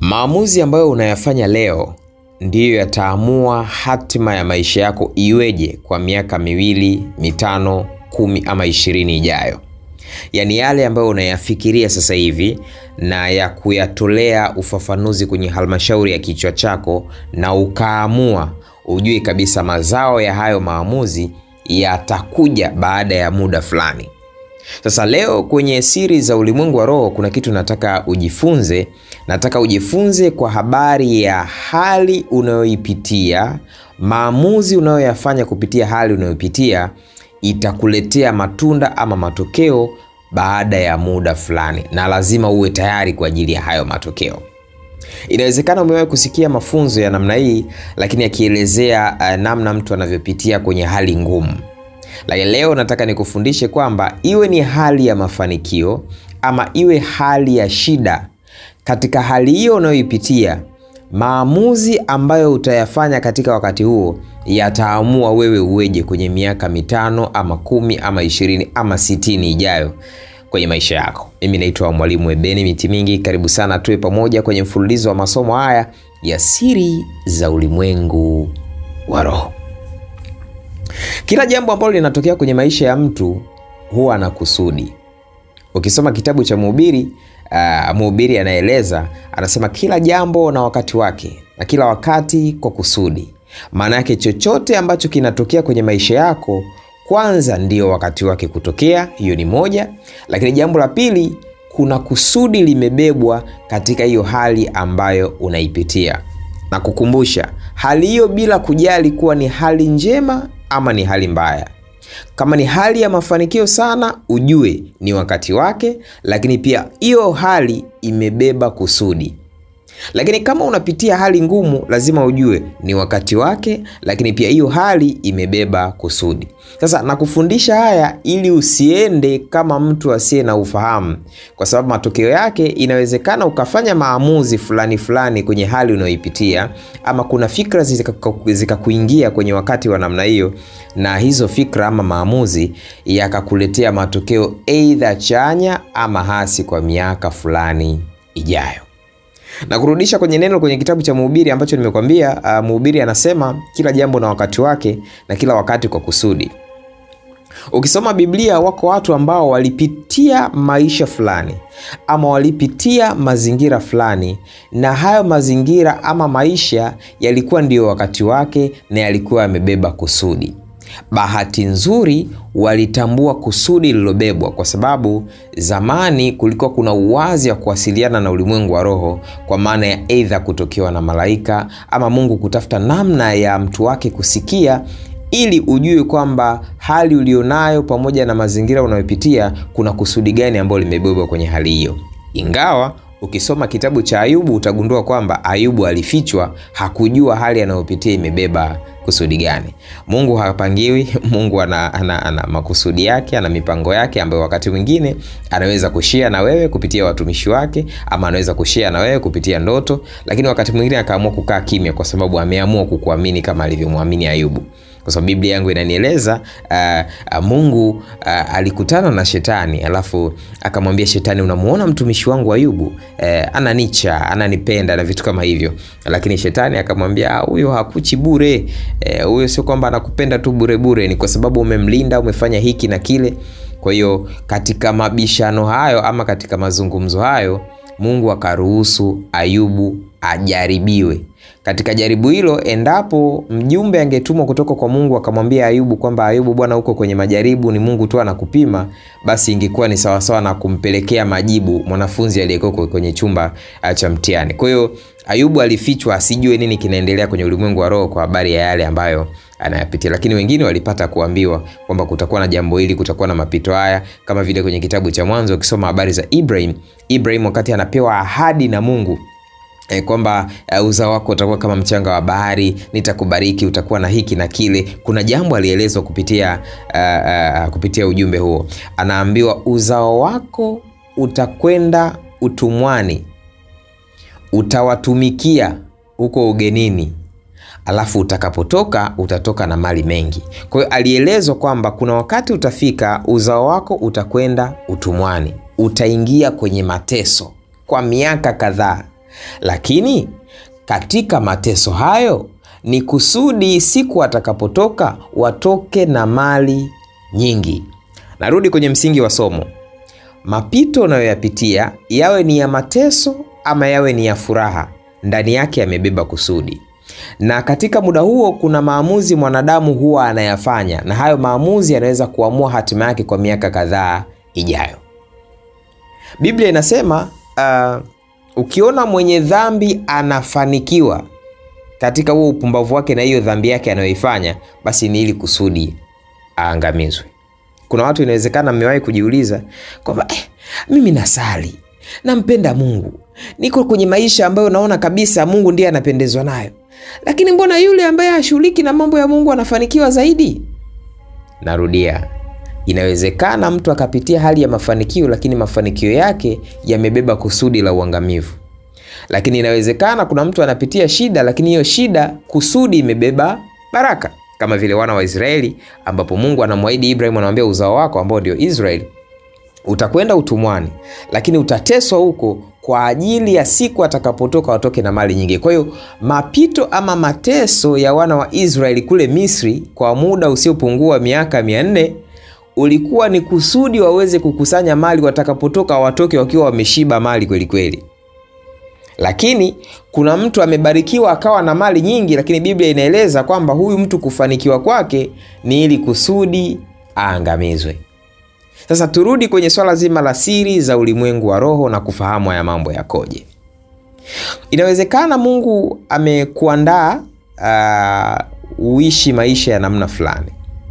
Maamuzi ambayo unayafanya leo ndiyo yataamua hatima ya maisha yako iweje kwa miaka miwili, mitano, kumi ama ishirini ijayo. Yaani yale ambayo unayafikiria sasa hivi na ya kuyatolea ufafanuzi kwenye halmashauri ya kichwa chako na ukaamua, ujue kabisa mazao ya hayo maamuzi yatakuja baada ya muda fulani. Sasa leo kwenye siri za ulimwengu wa roho kuna kitu nataka ujifunze. Nataka ujifunze kwa habari ya hali unayoipitia, maamuzi unayoyafanya kupitia hali unayopitia itakuletea matunda ama matokeo baada ya muda fulani, na lazima uwe tayari kwa ajili ya hayo matokeo. Inawezekana umewahi kusikia mafunzo ya namna hii, lakini yakielezea uh, namna mtu anavyopitia kwenye hali ngumu. Lakini leo nataka nikufundishe kwamba iwe ni hali ya mafanikio ama iwe hali ya shida, katika hali hiyo unayoipitia, maamuzi ambayo utayafanya katika wakati huo yataamua wewe uweje kwenye miaka mitano ama kumi ama ishirini ama sitini ijayo kwenye maisha yako. Mimi naitwa Mwalimu Ebeni Miti Mingi, karibu sana tuwe pamoja kwenye mfululizo wa masomo haya ya siri za ulimwengu wa roho. Kila jambo ambalo linatokea kwenye maisha ya mtu huwa na kusudi. Ukisoma kitabu cha Mhubiri, uh, Mhubiri anaeleza anasema, kila jambo na wakati wake na kila wakati kwa kusudi. Maana yake chochote ambacho kinatokea kwenye maisha yako, kwanza ndio wakati wake kutokea, hiyo ni moja. Lakini jambo la pili, kuna kusudi limebebwa katika hiyo hali ambayo unaipitia, na kukumbusha hali hiyo, bila kujali kuwa ni hali njema ama ni hali mbaya. Kama ni hali ya mafanikio sana, ujue ni wakati wake, lakini pia hiyo hali imebeba kusudi. Lakini kama unapitia hali ngumu, lazima ujue ni wakati wake, lakini pia hiyo hali imebeba kusudi. Sasa nakufundisha haya ili usiende kama mtu asiye na ufahamu, kwa sababu matokeo yake inawezekana ukafanya maamuzi fulani fulani kwenye hali unayoipitia, ama kuna fikra zikakuingia zika kwenye wakati wa namna hiyo, na hizo fikra ama maamuzi yakakuletea matokeo aidha chanya ama hasi kwa miaka fulani ijayo na kurudisha kwenye neno kwenye kitabu cha Mhubiri ambacho nimekwambia. Uh, Mhubiri anasema kila jambo na wakati wake na kila wakati kwa kusudi. Ukisoma Biblia, wako watu ambao walipitia maisha fulani ama walipitia mazingira fulani, na hayo mazingira ama maisha yalikuwa ndiyo wakati wake na yalikuwa yamebeba kusudi. Bahati nzuri walitambua kusudi lililobebwa, kwa sababu zamani kulikuwa kuna uwazi wa kuwasiliana na ulimwengu wa roho, kwa maana ya aidha kutokewa na malaika ama Mungu kutafuta namna ya mtu wake kusikia, ili ujue kwamba hali ulionayo pamoja na mazingira unayopitia kuna kusudi gani ambalo limebebwa kwenye hali hiyo. Ingawa ukisoma kitabu cha Ayubu utagundua kwamba Ayubu alifichwa, hakujua hali anayopitia imebeba kusudi gani. Mungu hapangiwi. Mungu ana, ana, ana makusudi yake, ana mipango yake ambayo wakati mwingine anaweza kushia na wewe kupitia watumishi wake, ama anaweza kushia na wewe kupitia ndoto, lakini wakati mwingine akaamua kukaa kimya kwa sababu ameamua kukuamini kama alivyomwamini Ayubu kwa sababu Biblia yangu inanieleza uh, uh, Mungu uh, alikutana na Shetani alafu akamwambia Shetani, unamuona mtumishi wangu Ayubu uh, ananicha, ananipenda na vitu kama hivyo, lakini Shetani akamwambia huyo hakuchi bure huyo, uh, sio kwamba anakupenda tu bure bure, ni kwa sababu umemlinda, umefanya hiki na kile. Kwa hiyo katika mabishano hayo ama katika mazungumzo hayo Mungu akaruhusu Ayubu ajaribiwe. Katika jaribu hilo, endapo mjumbe angetumwa kutoka kwa Mungu akamwambia Ayubu kwamba Ayubu, bwana, uko kwenye majaribu, ni Mungu tu anakupima, basi ingekuwa ni sawasawa na kumpelekea majibu mwanafunzi aliyekuwa kwenye chumba cha mtihani. Kwa hiyo Ayubu alifichwa asijue nini kinaendelea kwenye ulimwengu wa roho kwa habari ya yale ambayo anayapitia, lakini wengine walipata kuambiwa kwamba kutakuwa na jambo hili, kutakuwa na mapito haya, kama vile kwenye kitabu cha Mwanzo ukisoma habari za Ibrahim. Ibrahim wakati anapewa ahadi na Mungu E, kwamba uh, uzao wako utakuwa kama mchanga wa bahari, nitakubariki, utakuwa na hiki na kile. Kuna jambo alielezwa kupitia uh, uh, kupitia ujumbe huo, anaambiwa uzao wako utakwenda utumwani, utawatumikia huko ugenini, alafu utakapotoka utatoka na mali mengi. Kwa hiyo alielezwa kwamba kuna wakati utafika, uzao wako utakwenda utumwani, utaingia kwenye mateso kwa miaka kadhaa lakini katika mateso hayo ni kusudi siku watakapotoka watoke na mali nyingi. Narudi kwenye msingi wa somo. Mapito unayoyapitia yawe ni ya mateso ama yawe ni ya furaha, ndani yake yamebeba kusudi, na katika muda huo kuna maamuzi mwanadamu huwa anayafanya, na hayo maamuzi yanaweza kuamua hatima yake kwa miaka kadhaa ijayo. Biblia inasema uh, ukiona mwenye dhambi anafanikiwa katika huo upumbavu wake na hiyo dhambi yake anayoifanya, basi ni ili kusudi aangamizwe. Kuna watu inawezekana mmewahi kujiuliza kwamba eh, mimi nasali, nampenda Mungu, niko kwenye maisha ambayo naona kabisa Mungu ndiye anapendezwa nayo, lakini mbona yule ambaye hashughuliki na mambo ya Mungu anafanikiwa zaidi? Narudia, inawezekana mtu akapitia hali ya mafanikio, lakini mafanikio yake yamebeba kusudi la uangamivu. Lakini inawezekana kuna mtu anapitia shida, lakini hiyo shida kusudi imebeba baraka, kama vile wana wa Israeli, ambapo Mungu anamwahidi Ibrahim, anamwambia uzao wako ambao ndio Israeli utakwenda utumwani, lakini utateswa huko kwa ajili ya siku atakapotoka watoke na mali nyingi. Kwa hiyo mapito ama mateso ya wana wa Israeli kule Misri kwa muda usiopungua miaka mia nne ulikuwa ni kusudi waweze kukusanya mali, watakapotoka watoke wakiwa wameshiba mali kweli kweli. Lakini kuna mtu amebarikiwa akawa na mali nyingi, lakini Biblia inaeleza kwamba huyu mtu kufanikiwa kwake ni ili kusudi aangamizwe. Sasa turudi kwenye swala zima la siri za ulimwengu wa roho na kufahamu haya mambo yakoje. Inawezekana Mungu amekuandaa uh, uishi maisha ya namna fulani,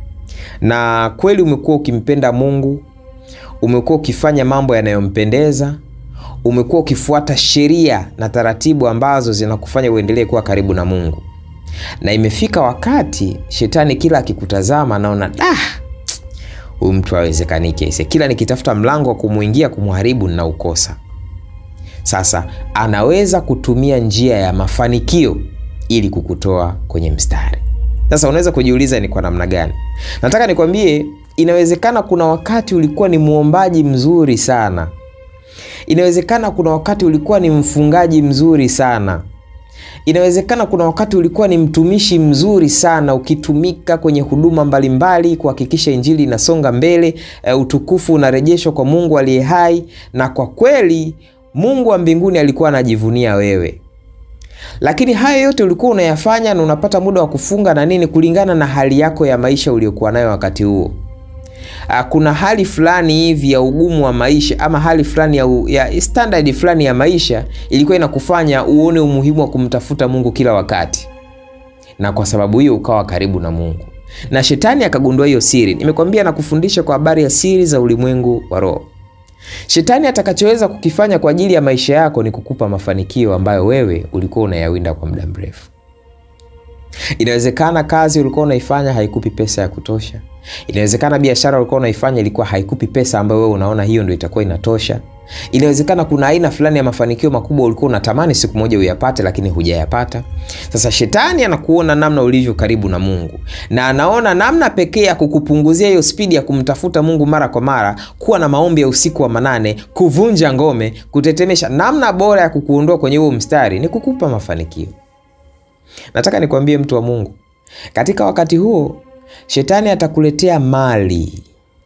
na kweli umekuwa ukimpenda Mungu, umekuwa ukifanya mambo yanayompendeza, umekuwa ukifuata sheria na taratibu ambazo zinakufanya uendelee kuwa karibu na Mungu, na imefika wakati shetani kila akikutazama anaona ah, huyu mtu hawezekaniki aise, kila nikitafuta mlango wa kumwingia kumharibu ninaukosa. Sasa anaweza kutumia njia ya mafanikio ili kukutoa kwenye mstari. Sasa unaweza kujiuliza ni kwa namna gani? Nataka nikwambie, inawezekana kuna wakati ulikuwa ni mwombaji mzuri sana, inawezekana kuna wakati ulikuwa ni mfungaji mzuri sana inawezekana kuna wakati ulikuwa ni mtumishi mzuri sana ukitumika kwenye huduma mbalimbali kuhakikisha injili inasonga mbele, e, utukufu unarejeshwa kwa Mungu aliye hai, na kwa kweli Mungu wa mbinguni alikuwa anajivunia wewe. Lakini haya yote ulikuwa unayafanya na unapata muda wa kufunga na nini, kulingana na hali yako ya maisha uliokuwa nayo wakati huo. Kuna hali fulani hivi ya ugumu wa maisha ama hali fulani ya, ya standard fulani ya maisha ilikuwa inakufanya uone umuhimu wa kumtafuta Mungu kila wakati, na kwa sababu hiyo ukawa karibu na Mungu, na shetani akagundua hiyo siri. Nimekwambia na kufundisha kwa habari ya siri za ulimwengu wa roho. Shetani atakachoweza kukifanya kwa ajili ya maisha yako ni kukupa mafanikio ambayo wewe ulikuwa unayawinda kwa muda mrefu. Inawezekana kazi ulikuwa unaifanya haikupi pesa ya kutosha. Inawezekana biashara ulikuwa unaifanya ilikuwa haikupi pesa ambayo wewe unaona hiyo ndio itakuwa inatosha. Inawezekana kuna aina fulani ya mafanikio makubwa ulikuwa unatamani siku moja uyapate, lakini hujayapata. Sasa shetani anakuona namna ulivyo karibu na Mungu, na anaona namna pekee ya kukupunguzia hiyo spidi ya kumtafuta Mungu mara kwa mara, kuwa na maombi ya usiku wa manane, kuvunja ngome, kutetemesha. Namna bora ya kukuondoa kwenye huo mstari ni kukupa mafanikio. Nataka nikwambie mtu wa Mungu, katika wakati huo shetani atakuletea mali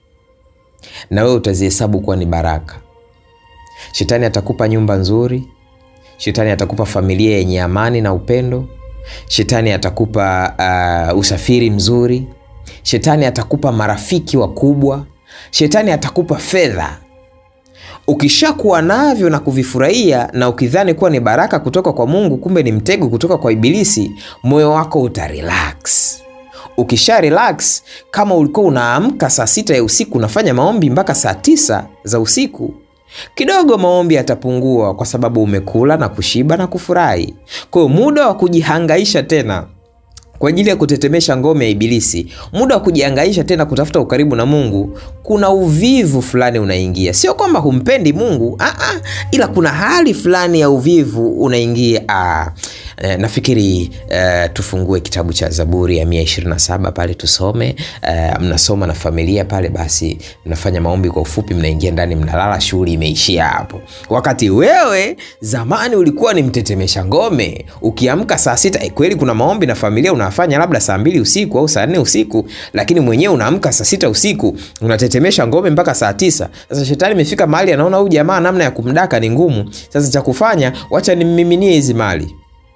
na wewe utazihesabu kuwa ni baraka. Shetani atakupa nyumba nzuri, shetani atakupa familia yenye amani na upendo, shetani atakupa uh, usafiri mzuri, shetani atakupa marafiki wakubwa, shetani atakupa fedha. Ukishakuwa navyo na kuvifurahia na ukidhani kuwa ni baraka kutoka kwa Mungu, kumbe ni mtego kutoka kwa Ibilisi, moyo wako utarelax. Ukisha relax, kama ulikuwa unaamka saa sita ya usiku unafanya maombi mpaka saa tisa za usiku, kidogo maombi yatapungua, kwa sababu umekula na kushiba na kufurahi. Kwa hiyo muda wa kujihangaisha tena kwa ajili ya kutetemesha ngome ya Ibilisi, muda wa kujihangaisha tena kutafuta ukaribu na Mungu, kuna uvivu fulani unaingia. Sio kwamba humpendi Mungu aa, ila kuna hali fulani ya uvivu unaingia. Aa, eh, nafikiri eh, tufungue kitabu cha Zaburi ya 127 pale tusome. Eh, mnasoma na familia pale, basi mnafanya maombi kwa ufupi, mnaingia ndani, mnalala, shughuli imeishia hapo. Wakati wewe zamani ulikuwa ni mtetemesha ngome, ukiamka saa sita eh, kweli kuna maombi na familia unafanya labda saa mbili usiku au saa nne usiku, lakini mwenyewe unaamka saa sita usiku unatetemesha ngome mpaka saa tisa. Sasa shetani imefika mahali anaona huyu jamaa namna ya kumdaka ni ngumu. Sasa cha kufanya, wacha nimmiminie hizi mali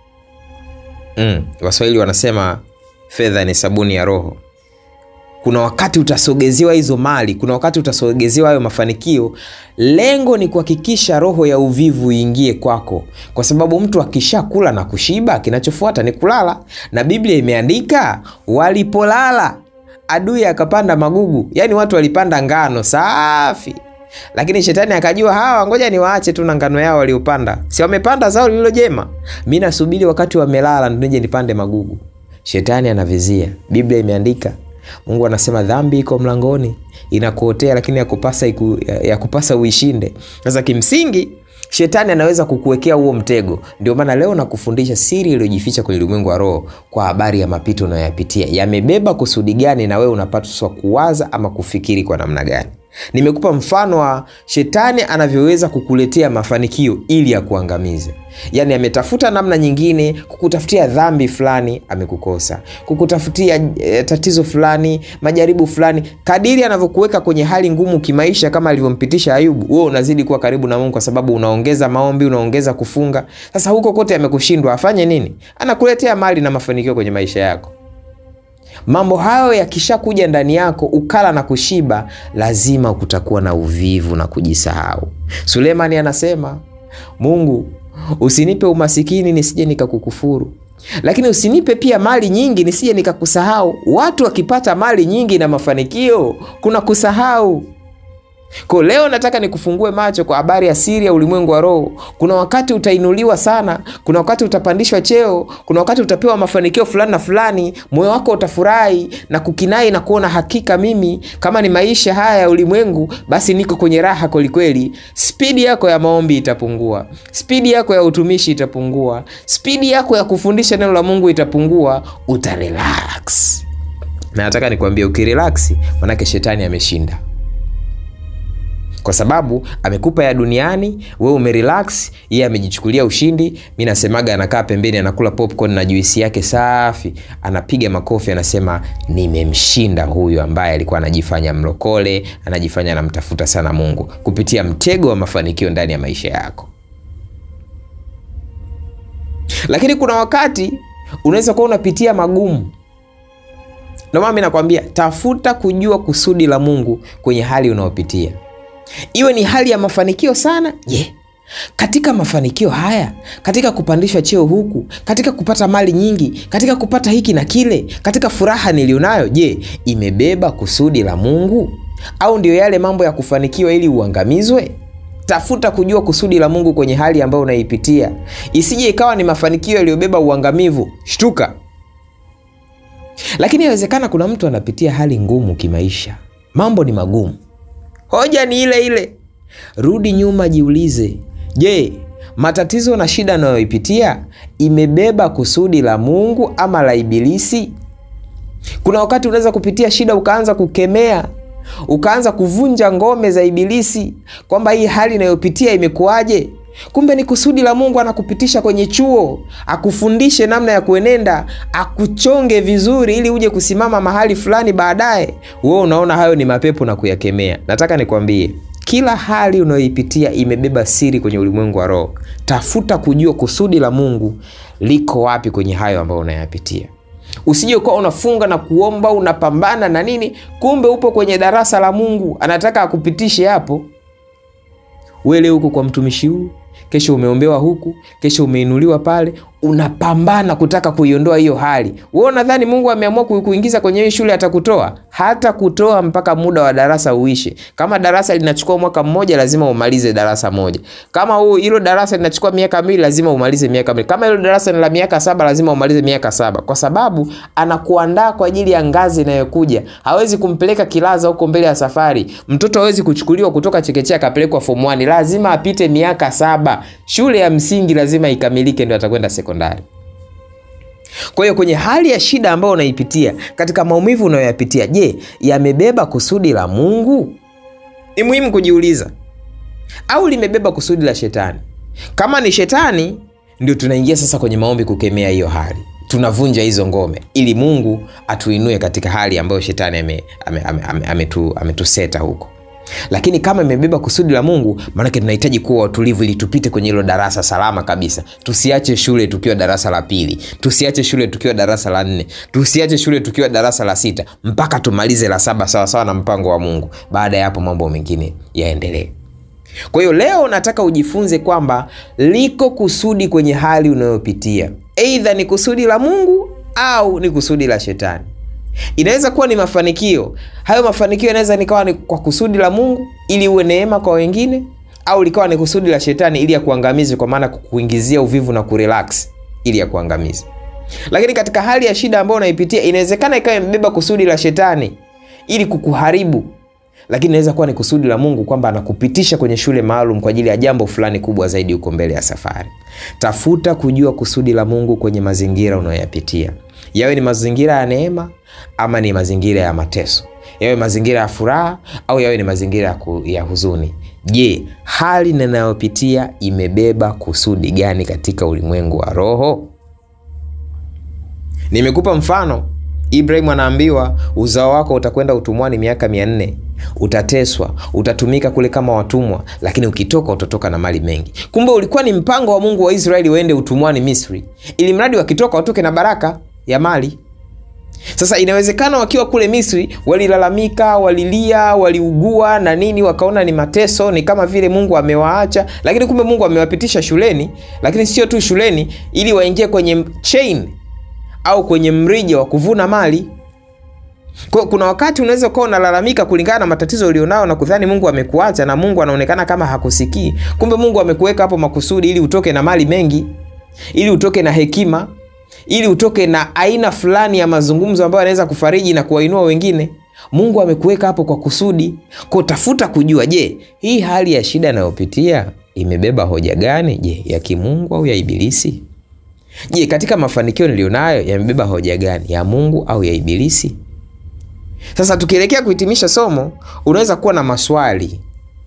mm. Waswahili wanasema fedha ni sabuni ya roho. Kuna wakati utasogezewa hizo mali, kuna wakati utasogezewa hayo mafanikio. Lengo ni kuhakikisha roho ya uvivu iingie kwako, kwa sababu mtu akishakula na kushiba, kinachofuata ni kulala, na Biblia imeandika walipolala adui akapanda magugu. Yaani watu walipanda ngano safi, lakini shetani akajua hawa, ngoja niwaache tu na ngano yao waliopanda, si wamepanda zao lililo jema, mi nasubiri wakati wamelala ndo nije nipande magugu. Shetani anavizia. Biblia imeandika Mungu anasema dhambi iko mlangoni inakuotea, lakini yakupasa, iku, yakupasa uishinde. Sasa kimsingi shetani anaweza kukuwekea huo mtego. Ndio maana leo nakufundisha siri iliyojificha kwenye ulimwengu wa roho kwa habari ya mapito unayoyapitia yamebeba kusudi gani, na wewe unapaswa kuwaza ama kufikiri kwa namna gani. Nimekupa mfano wa shetani anavyoweza kukuletea mafanikio ili akuangamize. Yaani ametafuta namna nyingine kukutafutia dhambi fulani, amekukosa kukutafutia e, tatizo fulani, majaribu fulani. Kadiri anavyokuweka kwenye hali ngumu kimaisha, kama alivyompitisha Ayubu, wewe unazidi kuwa karibu na Mungu kwa sababu unaongeza maombi, unaongeza kufunga. Sasa huko kote amekushindwa, afanye nini? Anakuletea mali na mafanikio kwenye maisha yako. Mambo hayo yakishakuja ndani yako ukala na kushiba, lazima kutakuwa na uvivu na kujisahau. Sulemani anasema, Mungu usinipe umasikini nisije nikakukufuru, lakini usinipe pia mali nyingi nisije nikakusahau. Watu wakipata mali nyingi na mafanikio, kuna kusahau kwa leo nataka nikufungue macho kwa habari ya siri ya ulimwengu wa roho. Kuna wakati utainuliwa sana, kuna wakati utapandishwa cheo, kuna wakati utapewa mafanikio fulani na fulani, moyo wako utafurahi na kukinai na kuona hakika mimi kama ni maisha haya ya ulimwengu, basi niko kwenye raha kwelikweli. Spidi yako ya maombi itapungua, spidi yako ya utumishi itapungua, spidi yako ya kufundisha neno la Mungu itapungua, utarelax. Na nataka nikwambie, ukirelaksi manake shetani ameshinda kwa sababu amekupa ya duniani, wewe umerelax, yeye amejichukulia ushindi. Mi nasemaga anakaa pembeni, anakula popcorn na juisi yake safi, anapiga makofi, anasema nimemshinda huyu ambaye alikuwa anajifanya mlokole, anajifanya anamtafuta sana Mungu, kupitia mtego wa mafanikio ndani ya maisha yako. Lakini kuna wakati unaweza kuwa unapitia magumu. Ndio maana mi nakwambia, tafuta kujua kusudi la Mungu kwenye hali unayopitia iwe ni hali ya mafanikio sana. Je, yeah. Katika mafanikio haya, katika kupandishwa cheo huku, katika kupata mali nyingi, katika kupata hiki na kile, katika furaha nilionayo, je, yeah, imebeba kusudi la Mungu au ndio yale mambo ya kufanikiwa ili uangamizwe? Tafuta kujua kusudi la Mungu kwenye hali ambayo unaipitia, isije ikawa ni mafanikio yaliyobeba uangamivu. Shtuka. Lakini inawezekana kuna mtu anapitia hali ngumu kimaisha, mambo ni magumu Hoja ni ile ile. Rudi nyuma, jiulize, je, matatizo na shida anayoipitia imebeba kusudi la Mungu ama la Ibilisi? Kuna wakati unaweza kupitia shida ukaanza kukemea, ukaanza kuvunja ngome za Ibilisi kwamba hii hali inayopitia imekuwaje? Kumbe ni kusudi la Mungu, anakupitisha kwenye chuo akufundishe namna ya kuenenda, akuchonge vizuri ili uje kusimama mahali fulani baadaye. Wewe unaona hayo ni mapepo na kuyakemea. Nataka nikwambie, kila hali unayoipitia imebeba siri kwenye ulimwengu wa roho. Tafuta kujua kusudi la Mungu liko wapi kwenye hayo ambayo unayapitia. Usije ukawa unafunga na kuomba, unapambana na nini, kumbe upo kwenye darasa la Mungu, anataka akupitishe hapo. Wewe leo uko kwa mtumishi huu kesho umeombewa huku, kesho umeinuliwa pale, unapambana kutaka kuiondoa hiyo hali. Wewe unadhani Mungu ameamua kuingiza kwenye hiyo shule atakutoa? Hata kutoa mpaka muda wa darasa uishe. Kama darasa linachukua mwaka mmoja, lazima umalize darasa moja. Kama huu hilo darasa linachukua miaka miwili, lazima umalize miaka miwili. Kama hilo darasa ni la miaka saba, lazima umalize miaka saba, kwa sababu anakuandaa kwa ajili ya ngazi inayokuja. Hawezi kumpeleka kilaza huko mbele ya safari. Mtoto hawezi kuchukuliwa kutoka chekechea akapelekwa form 1, lazima apite miaka saba. Shule ya msingi lazima ikamilike, ndio atakwenda sekondari. Kwa hiyo kwenye hali ya shida ambayo unaipitia, katika maumivu unayoyapitia, je, yamebeba kusudi la Mungu? Ni muhimu kujiuliza, au limebeba kusudi la shetani? Kama ni shetani, ndio tunaingia sasa kwenye maombi kukemea hiyo hali, tunavunja hizo ngome ili Mungu atuinue katika hali ambayo shetani ametuseta ame, ame, ame, ame ametuseta huko lakini kama imebeba kusudi la Mungu, maanake tunahitaji kuwa watulivu ili tupite kwenye hilo darasa salama kabisa. Tusiache shule tukiwa darasa la pili, tusiache shule tukiwa darasa la nne, tusiache shule tukiwa darasa la sita, mpaka tumalize la saba sawasawa na mpango wa Mungu. Baada ya hapo mambo mengine yaendelee. Kwa hiyo leo nataka ujifunze kwamba liko kusudi kwenye hali unayopitia, eidha ni kusudi la Mungu au ni kusudi la shetani. Inaweza kuwa ni mafanikio. Hayo mafanikio yanaweza nikawa ni kwa kusudi la Mungu ili uwe neema kwa wengine, au likawa ni kusudi la shetani ili akuangamize, kwa maana kukuingizia uvivu na kurelax ili akuangamize. Lakini katika hali ya shida ambayo unaipitia, inawezekana ikawa imebeba kusudi la shetani ili kukuharibu, lakini inaweza kuwa ni kusudi la Mungu kwamba anakupitisha kwenye shule maalum kwa ajili ya jambo fulani kubwa zaidi huko mbele ya safari. Tafuta kujua kusudi la Mungu kwenye mazingira unayoyapitia yawe ni mazingira ya neema ama ni mazingira ya mateso, yawe mazingira ya furaha au yawe ni mazingira ya, ku, ya huzuni. Je, hali ninayopitia imebeba kusudi gani katika ulimwengu wa roho? Nimekupa mfano. Ibrahimu anaambiwa uzao wako utakwenda utumwani miaka mia nne, utateswa, utatumika kule kama watumwa, lakini ukitoka utatoka na mali mengi. Kumbe ulikuwa ni mpango wa Mungu wa Israeli waende utumwani Misri, ili mradi wakitoka watoke na baraka ya mali. Sasa inawezekana wakiwa kule Misri walilalamika, walilia, waliugua na nini, wakaona ni mateso, ni kama vile Mungu amewaacha, lakini kumbe Mungu amewapitisha shuleni, lakini sio tu shuleni, ili waingie kwenye chain au kwenye mrija wa kuvuna mali. Kwa kuna wakati unaweza ukawa unalalamika kulingana na matatizo ulionao na kudhani Mungu amekuacha na Mungu anaonekana kama hakusikii. Kumbe Mungu amekuweka hapo makusudi ili utoke na mali mengi, ili utoke na hekima ili utoke na aina fulani ya mazungumzo ambayo yanaweza kufariji na kuwainua wengine. Mungu amekuweka hapo kwa kusudi. Kwa tafuta kujua, je, hii hali ya shida inayopitia imebeba hoja gani? Je, ya kimungu au ya Ibilisi? Je, katika mafanikio nilionayo yamebeba hoja gani, ya Mungu au ya Ibilisi? Sasa tukielekea kuhitimisha somo, unaweza kuwa na maswali.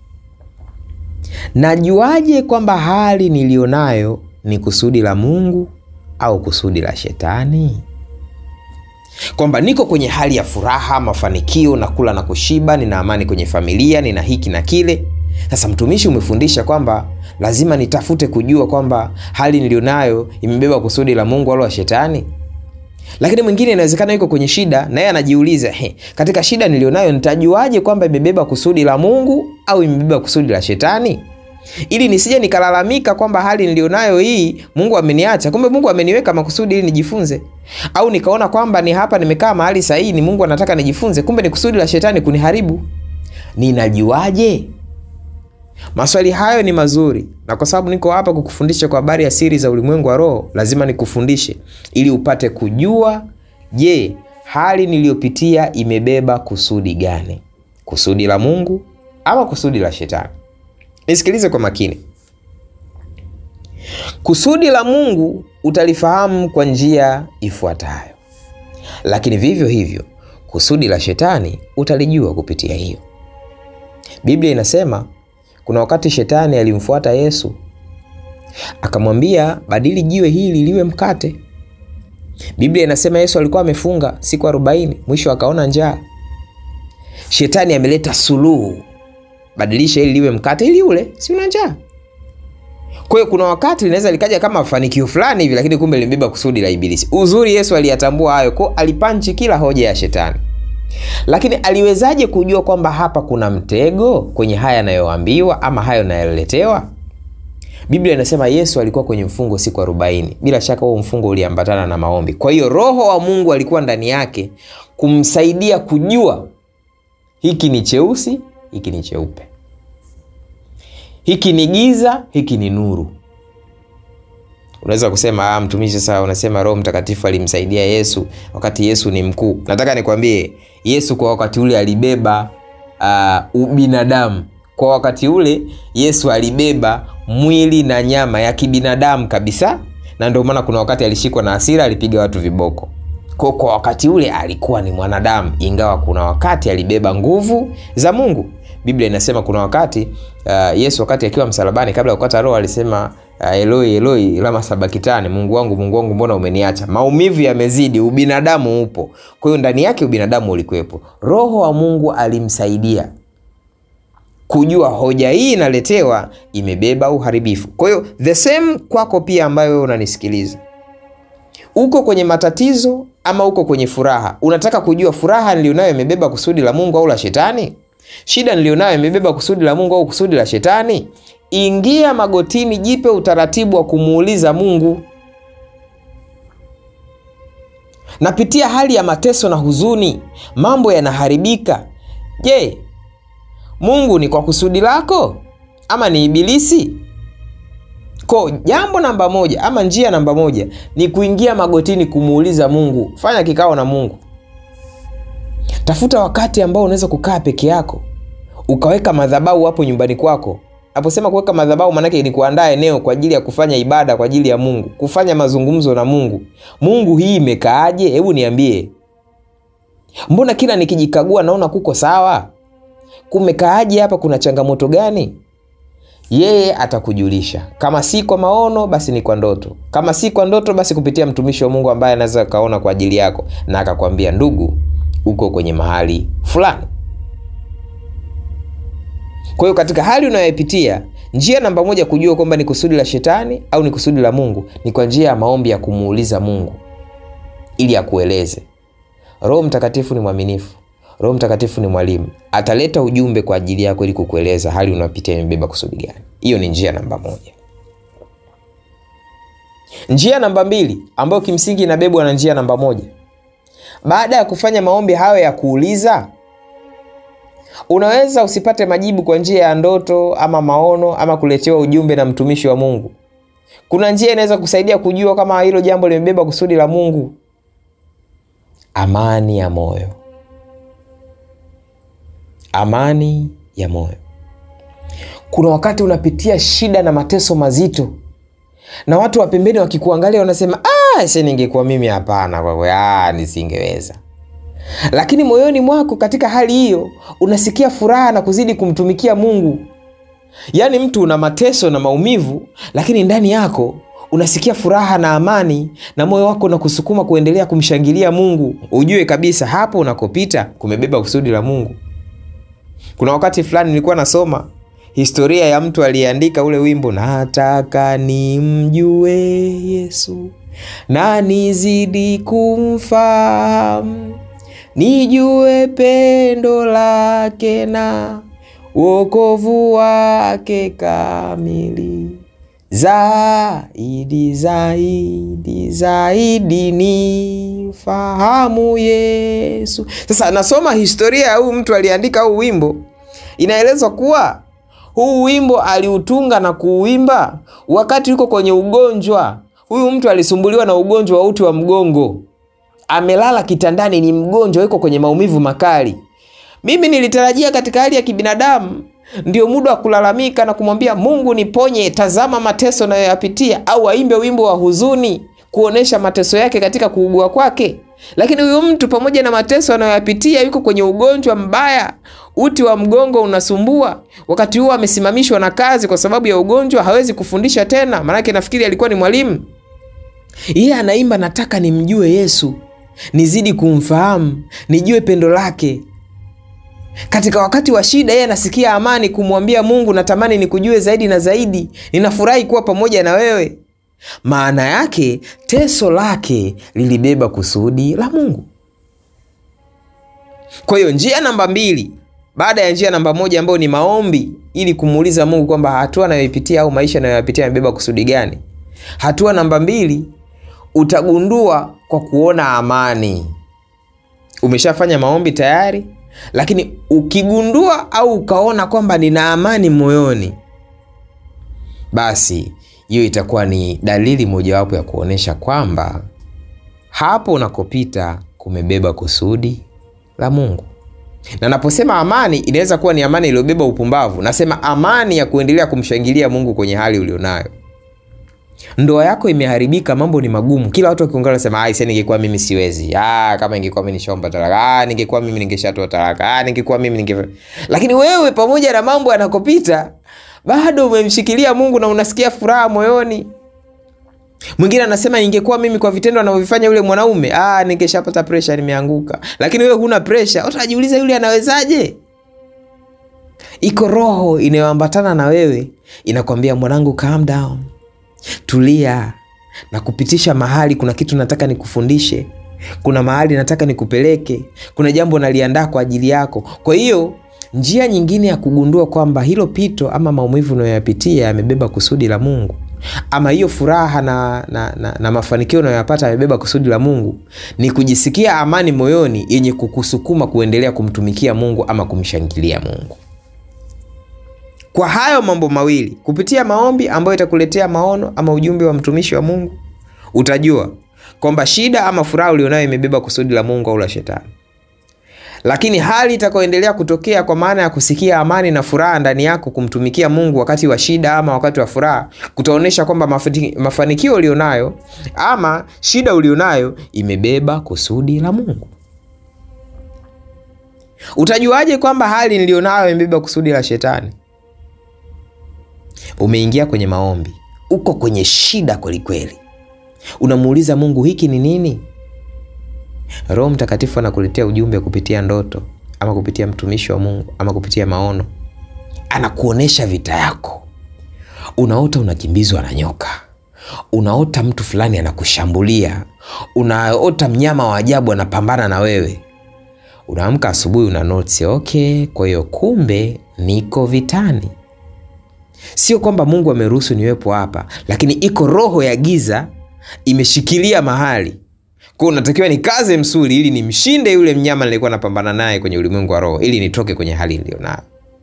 Najuaje kwamba hali nilionayo ni kusudi la Mungu au kusudi la shetani? Kwamba niko kwenye hali ya furaha, mafanikio, na kula na kushiba, nina amani kwenye familia, nina hiki na kile. Sasa mtumishi, umefundisha kwamba lazima nitafute kujua kwamba hali nilionayo imebeba kusudi la Mungu au la shetani. Lakini mwingine inawezekana yuko kwenye shida na yeye anajiuliza, he, katika shida nilionayo nitajuaje kwamba imebeba kusudi la Mungu au imebeba kusudi la shetani? ili nisije nikalalamika kwamba hali nilionayo hii Mungu ameniacha, kumbe Mungu ameniweka makusudi ili nijifunze. Au nikaona kwamba ni hapa nimekaa mahali sahihi, ni Mungu anataka nijifunze, kumbe ni kusudi la shetani kuniharibu. Ninajuaje? Maswali hayo ni mazuri, na kwa sababu niko hapa kukufundisha kwa habari ya siri za ulimwengu wa roho, lazima nikufundishe ili upate kujua, je, hali niliyopitia imebeba kusudi gani? Kusudi la Mungu ama kusudi la shetani? Nisikilize kwa makini. Kusudi la Mungu utalifahamu kwa njia ifuatayo, lakini vivyo hivyo kusudi la shetani utalijua kupitia hiyo. Biblia inasema kuna wakati shetani alimfuata Yesu akamwambia, badili jiwe hili liwe mkate. Biblia inasema Yesu alikuwa amefunga siku arobaini, mwisho akaona njaa. Shetani ameleta suluhu badilisha ili liwe mkate ili ule, si una njaa. Kwa hiyo kuna wakati linaweza likaja kama mafanikio fulani hivi, lakini kumbe limebeba kusudi la Ibilisi. Uzuri Yesu aliyatambua hayo, kwa alipanchi kila hoja ya shetani. Lakini aliwezaje kujua kwamba hapa kuna mtego kwenye haya anayoambiwa ama hayo anayoletewa? Biblia inasema Yesu alikuwa kwenye mfungo siku arobaini. Bila shaka huo mfungo uliambatana na maombi. Kwa hiyo Roho wa Mungu alikuwa ndani yake kumsaidia kujua hiki ni cheusi hiki ni cheupe, hiki ni giza, hiki ni nuru. Unaweza kusema ah, mtumishi, sasa unasema Roho Mtakatifu alimsaidia Yesu wakati Yesu ni mkuu. Nataka nikwambie, Yesu kwa wakati ule alibeba uh, ubinadamu. Kwa wakati ule Yesu alibeba mwili na nyama ya kibinadamu kabisa, na ndio maana kuna wakati alishikwa na hasira, alipiga watu viboko. Kwa, kwa wakati ule alikuwa ni mwanadamu, ingawa kuna wakati alibeba nguvu za Mungu. Biblia inasema kuna wakati uh, Yesu wakati akiwa msalabani, kabla ya kukata roho, alisema uh, Eloi Eloi lama sabakitani, Mungu wangu Mungu wangu mbona umeniacha? Maumivu yamezidi, ubinadamu upo. Kwa hiyo ndani yake ubinadamu ulikuwepo. Roho wa Mungu alimsaidia kujua hoja hii inaletewa imebeba uharibifu. Kwa hiyo the same kwako pia, ambayo wewe unanisikiliza, uko kwenye matatizo ama uko kwenye furaha, unataka kujua furaha nilionayo imebeba kusudi la Mungu au la shetani? Shida nilionayo imebeba kusudi la Mungu au kusudi la shetani? Ingia magotini, jipe utaratibu wa kumuuliza Mungu. Napitia hali ya mateso na huzuni, mambo yanaharibika. Je, Mungu ni kwa kusudi lako ama ni Ibilisi? Ko, jambo namba moja ama njia namba moja ni kuingia magotini kumuuliza Mungu. Fanya kikao na Mungu. Tafuta wakati ambao unaweza kukaa peke yako, ukaweka madhabahu hapo nyumbani kwako. Naposema kuweka madhabahu, maanake ni kuandaa eneo kwa ajili ya kufanya ibada kwa ajili ya Mungu, kufanya mazungumzo na Mungu. Mungu, hii imekaaje? Hebu niambie, mbona kila nikijikagua naona kuko sawa? Kumekaaje hapa? Kuna changamoto gani? Yeye atakujulisha. Kama si kwa maono, basi ni kwa ndoto. Kama si kwa ndoto, basi kupitia mtumishi wa Mungu ambaye anaweza kaona kwa ajili yako na akakwambia, ndugu, uko kwenye mahali fulani. Kwa hiyo katika hali unayopitia, njia namba moja kujua kwamba ni kusudi la shetani au ni kusudi la Mungu ni kwa njia ya maombi ya kumuuliza Mungu ili akueleze. Roho Mtakatifu ni mwaminifu. Roho Mtakatifu ni mwalimu, ataleta ujumbe kwa ajili yako ili kukueleza hali unayopitia imebeba kusudi gani. Hiyo ni njia namba moja. Njia namba mbili ambayo kimsingi inabebwa na njia namba moja, baada ya kufanya maombi hayo ya kuuliza, unaweza usipate majibu kwa njia ya ndoto ama maono ama kuletewa ujumbe na mtumishi wa Mungu. Kuna njia inaweza kusaidia kujua kama hilo jambo limebeba kusudi la Mungu. Amani ya moyo amani ya moyo. Kuna wakati unapitia shida na mateso mazito, na watu wa pembeni wakikuangalia wanasema ah, se ningekuwa mimi, hapana, kwa ah, nisingeweza. Lakini moyoni mwako katika hali hiyo unasikia furaha na kuzidi kumtumikia Mungu. Yaani mtu una mateso na maumivu, lakini ndani yako unasikia furaha na amani, na moyo wako unakusukuma kuendelea kumshangilia Mungu. Ujue kabisa hapo unakopita kumebeba kusudi la Mungu. Kuna wakati fulani nilikuwa nasoma historia ya mtu aliyeandika ule wimbo, nataka nimjue Yesu na nizidi kumfahamu, nijue pendo lake na wokovu wake kamili, zaidi zaidi zaidi ni fahamu Yesu. Sasa nasoma historia ya huyu mtu aliandika huu wimbo, inaelezwa kuwa huu wimbo aliutunga na kuuimba wakati yuko kwenye ugonjwa. Huyu mtu alisumbuliwa na ugonjwa wa uti wa mgongo, amelala kitandani, ni mgonjwa, yuko kwenye maumivu makali. Mimi nilitarajia katika hali ya kibinadamu ndio muda wa kulalamika na kumwambia Mungu, niponye, tazama mateso nayoyapitia, au aimbe wimbo wa huzuni kuonesha mateso yake katika kuugua kwake. Lakini huyu mtu pamoja na mateso anayoyapitia yuko kwenye ugonjwa mbaya, uti wa mgongo unasumbua. Wakati huo amesimamishwa na kazi kwa sababu ya ugonjwa, hawezi kufundisha tena, maanake nafikiri alikuwa ni mwalimu. Yeye anaimba, nataka nimjue Yesu, nizidi kumfahamu, nijue pendo lake. Katika wakati wa shida, yeye anasikia amani kumwambia Mungu, natamani nikujue zaidi na zaidi, ninafurahi kuwa pamoja na wewe. Maana yake teso lake lilibeba kusudi la Mungu. Kwa hiyo njia namba mbili baada ya njia namba moja ambayo ni maombi, ili kumuuliza Mungu kwamba hatua anayoipitia au maisha anayoyapitia yamebeba kusudi gani. Hatua namba mbili utagundua kwa kuona amani. Umeshafanya maombi tayari, lakini ukigundua au ukaona kwamba nina amani moyoni, basi hiyo itakuwa ni dalili mojawapo ya kuonyesha kwamba hapo unakopita kumebeba kusudi la Mungu. Na naposema amani, inaweza kuwa ni amani iliyobeba upumbavu. Nasema amani ya kuendelea kumshangilia Mungu kwenye hali ulionayo. ndoa yako imeharibika, mambo ni magumu, kila watu wakiongea wanasema ah, ningekuwa mimi siwezi, ah, kama ingekuwa mimi nishaomba talaka, ah, ningekuwa mimi ningeshatoa talaka, ah, ningekuwa mimi ninge. Lakini wewe pamoja na mambo yanakopita bado umemshikilia Mungu na unasikia furaha moyoni. Mwingine anasema ingekuwa mimi kwa vitendo anavyovifanya yule mwanaume, ah, ningeshapata presha, nimeanguka. Lakini wewe huna presha, utajiuliza yule anawezaje? Iko roho inayoambatana na wewe inakwambia, mwanangu, calm down, tulia na kupitisha mahali. Kuna kitu nataka nikufundishe, kuna mahali nataka nikupeleke, kuna jambo naliandaa kwa ajili yako. Kwa hiyo njia nyingine ya kugundua kwamba hilo pito ama maumivu unayoyapitia yamebeba kusudi la Mungu ama hiyo furaha na, na, na, na mafanikio unayoyapata yamebeba kusudi la Mungu ni kujisikia amani moyoni yenye kukusukuma kuendelea kumtumikia Mungu ama kumshangilia Mungu. Kwa hayo mambo mawili, kupitia maombi ambayo itakuletea maono ama ujumbe wa mtumishi wa Mungu, utajua kwamba shida ama furaha ulionayo imebeba kusudi la Mungu au la Shetani. Lakini hali itakayoendelea kutokea kwa maana ya kusikia amani na furaha ndani yako kumtumikia Mungu wakati wa shida ama wakati wa furaha, kutaonyesha kwamba mafanikio ulionayo ama shida ulionayo imebeba kusudi la Mungu. Utajuaje kwamba hali nilionayo imebeba kusudi la Shetani? Umeingia kwenye maombi, uko kwenye shida kwelikweli, unamuuliza Mungu, hiki ni nini? Roho Mtakatifu anakuletea ujumbe kupitia ndoto ama kupitia mtumishi wa Mungu ama kupitia maono, anakuonesha vita yako. Unaota unakimbizwa na nyoka, unaota mtu fulani anakushambulia, unaota mnyama wa ajabu anapambana na wewe. Unaamka asubuhi, una notisi, okay, kwa hiyo kumbe niko vitani. Sio kwamba Mungu ameruhusu niwepo hapa, lakini iko roho ya giza imeshikilia mahali kwa unatakiwa nikaze msuli ili nimshinde yule mnyama nilikuwa napambana naye kwenye ulimwengu wa roho, ili nitoke kwenye hali niliyonayo.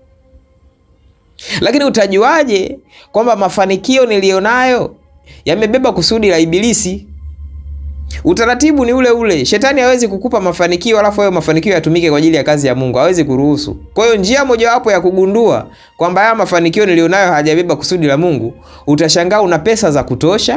Lakini utajuaje kwamba mafanikio niliyonayo yamebeba kusudi la Ibilisi? Utaratibu ni ule ule. Shetani hawezi kukupa mafanikio alafu hayo mafanikio yatumike kwa ajili ya kazi ya Mungu, hawezi kuruhusu. Kwa hiyo njia mojawapo ya kugundua kwamba haya mafanikio niliyonayo hayajabeba kusudi la Mungu, utashangaa una pesa za kutosha,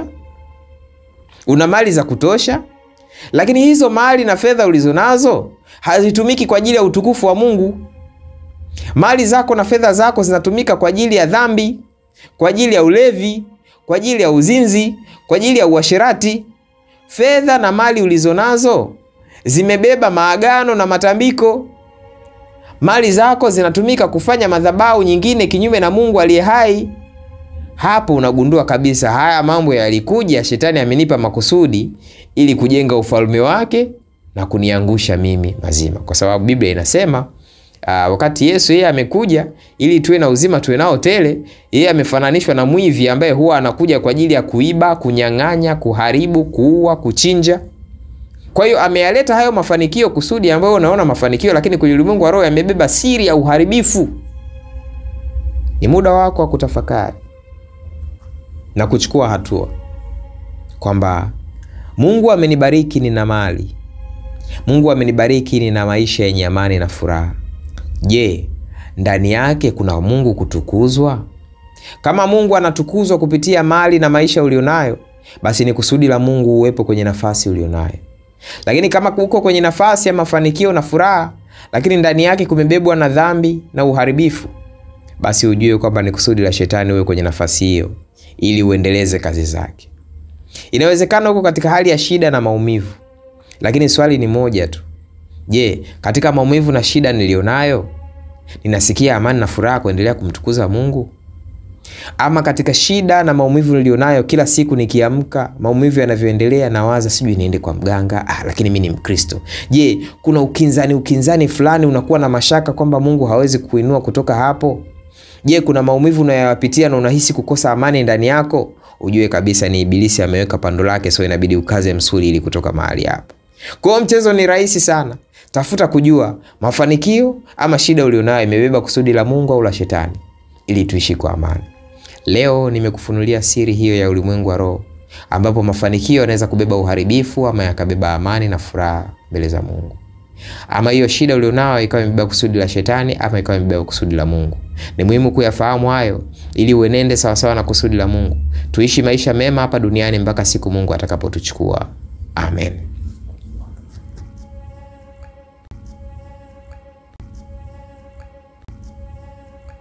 una mali za kutosha lakini hizo mali na fedha ulizonazo hazitumiki kwa ajili ya utukufu wa Mungu. Mali zako na fedha zako zinatumika kwa ajili ya dhambi, kwa ajili ya ulevi, kwa ajili ya uzinzi, kwa ajili ya uasherati. Fedha na mali ulizonazo zimebeba maagano na matambiko. Mali zako zinatumika kufanya madhabahu nyingine kinyume na Mungu aliye hai. Hapo unagundua kabisa haya mambo yalikuja, shetani amenipa makusudi ili kujenga ufalme wake na kuniangusha mimi mazima, kwa sababu Biblia inasema uh, wakati Yesu yeye amekuja ili tuwe na uzima tuwe nao tele, yeye amefananishwa na mwivi ambaye huwa anakuja kwa ajili ya kuiba, kunyang'anya, kuharibu, kuua, kuchinja. Kwa hiyo ameyaleta hayo mafanikio kusudi ambayo unaona mafanikio, lakini kwenye ulimwengu wa roho yamebeba siri ya uharibifu. Ni muda wako wa kutafakari na kuchukua hatua kwamba Mungu amenibariki nina mali, Mungu amenibariki nina maisha yenye amani na furaha. Je, ndani yake kuna Mungu kutukuzwa? Kama Mungu anatukuzwa kupitia mali na maisha ulionayo, basi ni kusudi la Mungu uwepo kwenye nafasi ulionayo. Lakini kama uko kwenye nafasi ya mafanikio na furaha, lakini ndani yake kumebebwa na dhambi na uharibifu, basi ujue kwamba ni kusudi la shetani uwe kwenye nafasi hiyo ili uendeleze kazi zake. Inawezekana huko katika hali ya shida na maumivu, lakini swali ni moja tu. Je, katika maumivu na shida nilionayo ninasikia amani na furaha kuendelea kumtukuza Mungu? Ama katika shida na maumivu nilionayo, kila siku nikiamka, maumivu yanavyoendelea, nawaza sijui niende kwa mganga, ah, lakini mi ni Mkristo. Je, kuna ukinzani ukinzani fulani, unakuwa na mashaka kwamba Mungu hawezi kuinua kutoka hapo? Je, kuna maumivu unayoyapitia na unahisi kukosa amani ndani yako? Ujue kabisa ni Ibilisi ameweka pando lake, so inabidi ukaze msuli ili kutoka mahali hapo. Kwa hiyo mchezo ni rahisi sana. Tafuta kujua mafanikio ama shida ulionayo imebeba kusudi la Mungu au la Shetani, ili tuishi kwa amani. Leo nimekufunulia siri hiyo ya ulimwengu wa roho, ambapo mafanikio yanaweza kubeba uharibifu ama yakabeba amani na furaha mbele za Mungu ama hiyo shida ulionayo ikawa imebeba kusudi la Shetani ama ikawa imebeba kusudi la Mungu. Ni muhimu kuyafahamu hayo ili uenende sawasawa na kusudi la Mungu. Tuishi maisha mema hapa duniani mpaka siku Mungu atakapotuchukua. Amen.